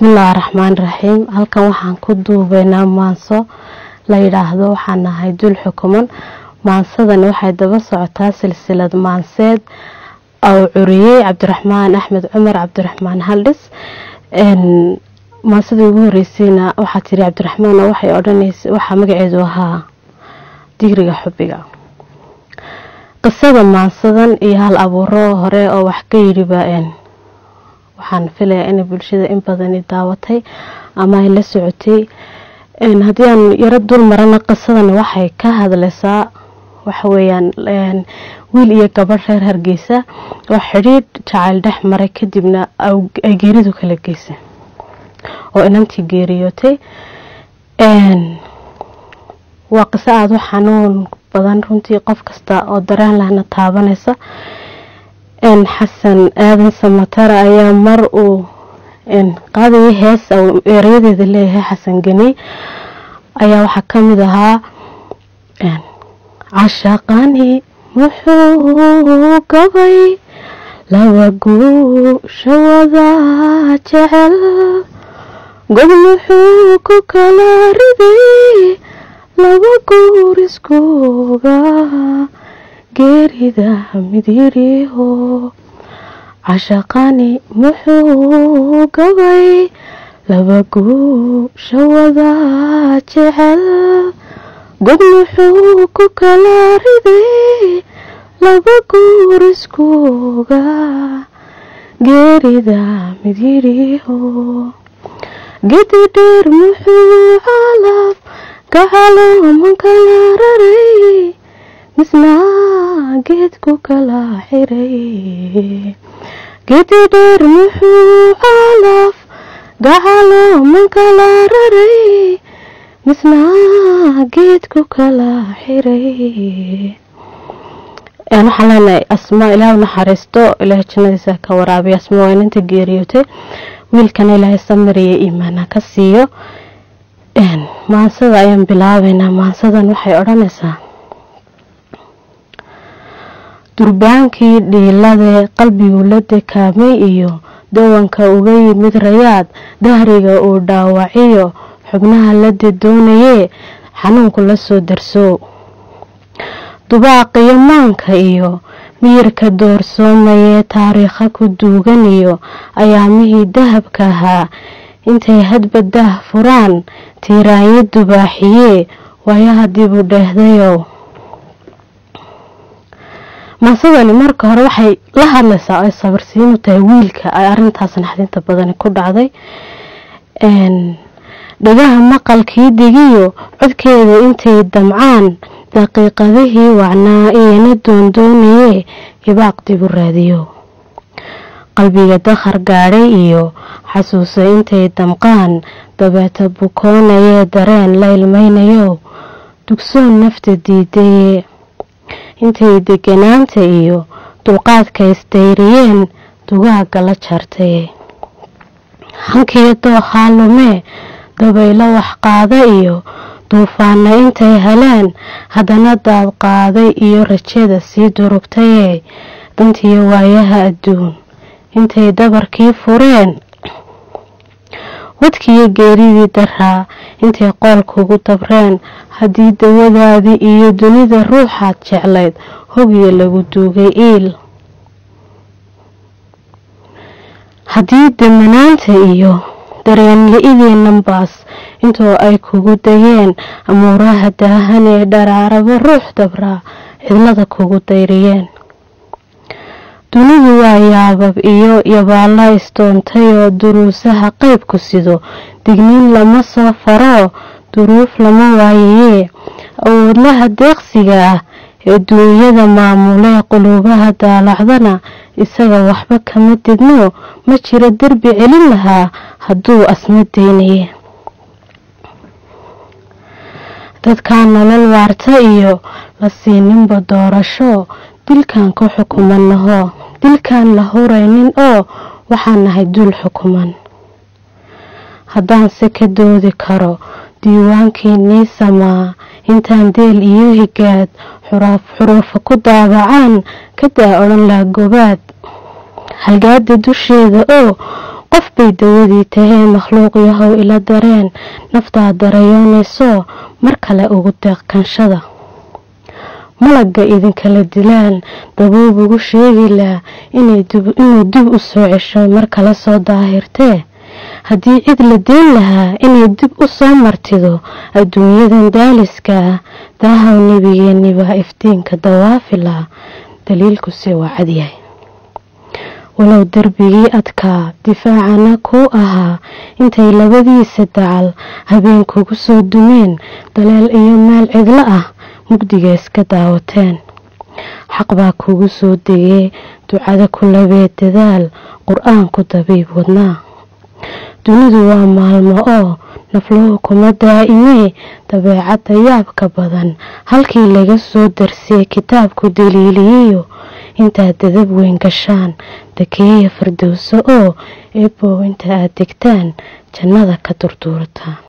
bismillaahi raxmaan raxiim halkan waxaan ku duubeynaa maanso la yidhaahdo waxaan nahay dul xukuman maansadani waxay daba socotaa silsilad maanseed ou curiyey cabdiraxmaan axmed cumar cabdiraxmaan haldhis maansadii ugu horeysayna waxaa tiri cabdiraxmaan waxay odhanaysa waxaa magaceedu ahaa digriga xubiga qisada maansadan iyo hal abuuro hore oo wax ka yidhiba waxaan filayaa inay bulshada in badani daawatay ama ay la socotay haddii aan yaro dul marana qisadan waxay ka hadlaysaa waxaweyaan wiil iyo gabadh reer hargeysa oo xidhiidh jacayl dhex maray kadibna ay geeridu kala geysay oo inantii geeriyootay waa qiso aada u xanuun badan runtii qof kasta oo dareen lahna taabanaysa xasan aadan samatara ayaa mar uu qaadayay hees eerayadeeda leeyahay xasan geni ayaa waxaa kamid ahaa cashaqani muxuu gabay laba guusha wada jecel god muxuu ku kala riday laba guur iskuga geerida mid yidhiho cashaqani muxuu gabay laba guusha wada jecel god muxuu ku kala riday laba guur iskuga geerida mid yidhiho gedi dheer muxuu calaf gacaloman kala raray misnaa geedku kala xiray gedi dheer muxuu calaf gacaloman kala raray misnaa geedku kala xiray waxaan leenahay asmaa ilaah naxariisto ilaahay jannadiisa ka waraabiya asmaa waa inanta geeriyootay wiilkana ilaahay samariya iimaana ka siiyo maansada ayaan bilaabeynaa maansadan waxay odhanaysaa durbaankii dhiilade qalbigu la dekaamay iyo dawanka uga yimid rayaad dahriga uu dhaawaciyo xubnaha la dadoonayee xanuunku la soo darso dubaaqiyo maanka iyo miyirka doorsoomayee taariikha ku duugan iyo ayaamihii dahabka ahaa intay hadba daah furaan tiiraanyo dubaaxiyee waayaha dib u dheehdayow maasadani marka hore waxay la hadlaysaa ay sabirsiinu tahay wiilka ay arintaas naxdinta badani ku dhacday dhagaha maqalkii digiyo codkeeda intay damcaan daqiiqadihii wacnaa iyana doondoonayee hibaaq dib u raadiyo qalbiga dakhar gaadhay iyo xasuusa intay damqaan dabeeta bukoonayee dareen la ilmaynayo dugsoon nafta diidaye intay deganaanta iyo dulqaadka isdayriyeen dugaaga la jartay hankiyo dookhaa lumee dabaylo wax qaada iyo duufaana intay heleen haddana daad qaaday iyo rajada sii durugtayee dantiyo waayaha adduun intay dabarkii fureen wadkiiyo geeridii daraa intay qoolkugu dabreen haddii dawadaadii iyo dunida ruuxaad jeclayd hogiyo lagu duugay iil haddii damanaanta iyo dareenla-idii nambaas intoo ay kugu dayeen amuuraha daahan ee dharaaraba ruux dabraa cidlada kugu dayriyeen dunidu waa yaabab iyo yabaalla istoontay oo duruusaha qaybku sido digniin lama soo faroo duruuf lama waayayee awoodlaha deeqsiga ah ee duunyada maamulee quluubaha daalacdana isaga waxba kama didno ma jiro derbi celin lahaa hadduu asma daynaye dadkaa nolol waarta iyo la siininba doorasho dilkan ku xukumanaho dilkaan la huraynin oo waxaan nahay duul xukuman haddaan se ka doodi karo diiwaankeenii samaa intaan deel iyo higaad xuruufa ku daabacaan kadaa odhan laa gobaad halgaada dusheeda oo qof bay dawadii tahee makhluuq yahow ila dareen naftaa darayoonayso mar kale ugu deeq kanshada malagga idinkala dilaan dabuub ugu sheegi laa inuu dib u soo cesho mar kale soo daahirtee haddii cid la deen lahaa inay dib u soo martido adduunyadan daaliska ah daahaw nebigeenni baa iftiinka dawaafila daliilkuse waa cadyahay walow derbigii adkaa difaacana kuu ahaa intay labadiisa dacal habeen kugu soo dumeen daleel iyo meel cidlo ah mugdiga iska daawateen xaq baa kugu soo degee ducada ku labee dadaal qur-aanku dabiib wadnaa dunidu waa maalmo oo nafluhu kuma daa'imee dabeecadda yaabka badan halkii laga soo darsiyey kitaabku daliiliyeyo intaad dadab weyn gashaan dakeeya fardowso oo eebow inta aad degtaan jannada ka durduurataan